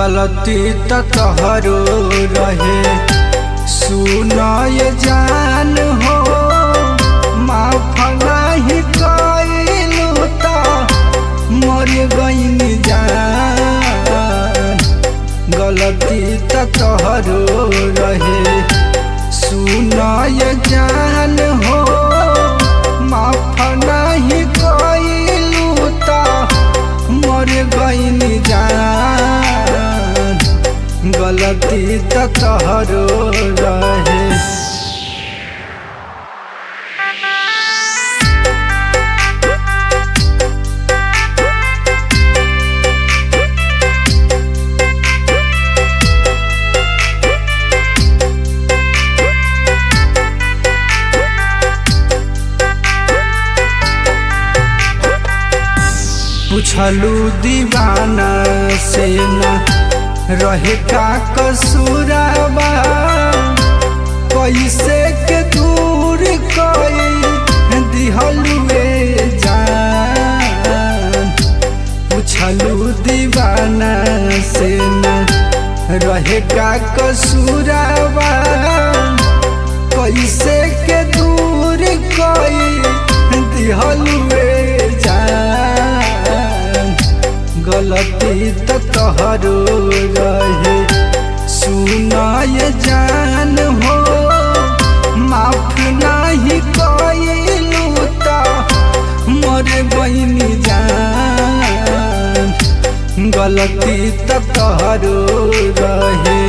गलती त तोहरो रहे सुनय जान हो माफ नाही कइलू त मर गईन जान गलती त तोहरो रहे सुनय जान हो माफ नाही कइलू त मर गईन जान गलती त तोहरो रहे पूछलू दीवाना से न रहे का कसूराबा कैसे के दूर कोई दिहलुए जान पूछलू दीवाना से न रहे का कसूराबा कैसे के दूर कोई दिहलुए जान गलती त तोहरो रहे सुनाय जान हो माफ नाही कइलू त मर गईनी जान गलती त तोहरो रहे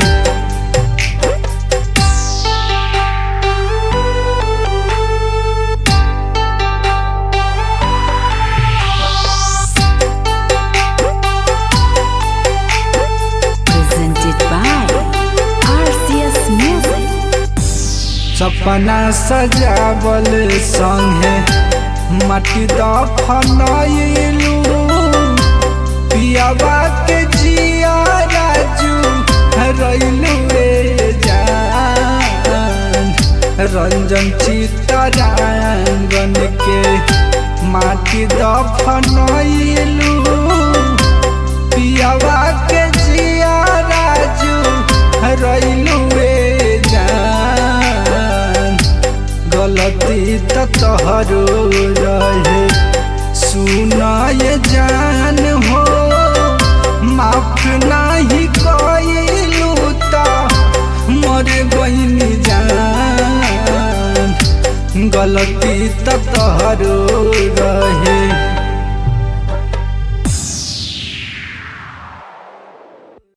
presented by RCS Music. सपना सजावल संगे माटी दफनैलू पियावा के जिया राजू रैलू जान रंजन चितरांगन के माटी दफनैलू पियावा के जिया राजू रैलू जान गलती त तोहरो रहे सुनाय जान हो माफ नाही कइलू त मर गईनी जान गलती त तोहरो रहे